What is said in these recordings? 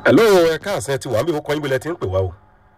hello ẹ káàsán ẹ ti wà ń bí wọ́n kọ́ yín bí lẹ ti ń pè wá o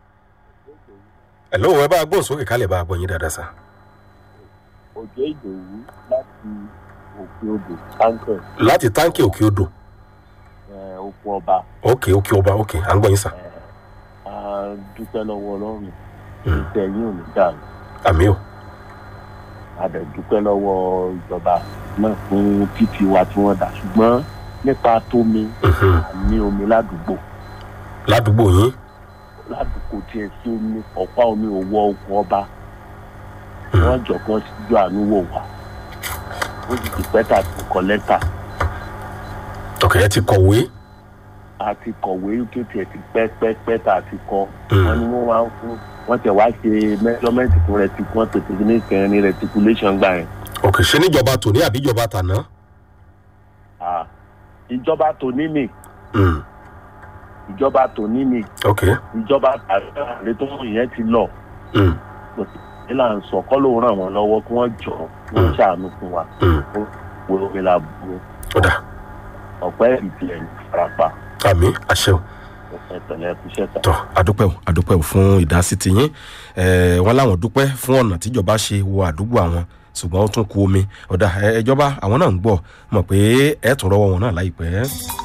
hello ẹ bá a gbóhùn sókè kálẹ̀ bá a gbọ́ yín dáadáa sá. òjò ìdòwú láti òkè odò táǹkẹ̀ láti táǹkì òkè odò òkú ọba òkè òkè ọba òkè à ń gbọ́ yín sá. a dúpẹ́ lọ́wọ́ ọlọ́run ìtẹ̀ yín ò ní dàrú àmì o a dẹ̀ dúpẹ́ lọ́wọ́ ìjọba náà fún títì wa tí wọ́n dà ṣùgbọ́n nípa tómi Mhm. ní omi ládùúgbò ládùúgbò yín ládùúgbò tiẹ̀ sí omi ọ̀pá omi ò wọ òkú ọba Mhm. wọ́n jọ̀kan síjú àánú wò wá ó sì ti pẹ́ tà sí kọ́lẹ́tà ọkẹ́ ẹ ti kọ̀wé àti kọ̀wé tó tiẹ̀ ti pẹ́ pẹ́ pẹ́ tà sí kọ́ Mhm. wọ́n ní wọ́n wá ń fún wọ́n tẹ̀ wá ṣe measurement fún reticu wọ́n pèsè ní ìkẹrin ní reticulation gbà yẹn. ọkẹ́ ṣe níjọba tòní àbí ìjọba tàná. Ah, ìjọba tòní ni Mm. ìjọba tòní ni ọkẹ́ ìjọba àrẹ tó ń yẹn ti lọ Mm. nílà ń sọ kọ́ ló ràn wọ́n lọ́wọ́ kí wọ́n jọ wọ́n ṣàánú fún wa Mm. wo omi la bu ọ̀dà ọ̀pẹ́ ìtìlẹ̀ ní farapa àmì àṣẹ o. ẹ̀tẹ̀lẹ̀ ẹ̀kúṣẹ́ ta. tọ adúpẹ́ o adúpẹ́ o fún ìdásí tiyín ẹ̀ẹ́ wọn láwọn dúpẹ́ fún ọ̀nà tíjọba ṣe wo àdúgbò àwọn ṣùgbọ́n ó tún ku omi ọ̀dà ẹ̀ ẹjọba àwọn náà ń gbọ́ mọ̀ pé ẹ̀ tún rọwọ́ wọn náà láìpẹ́.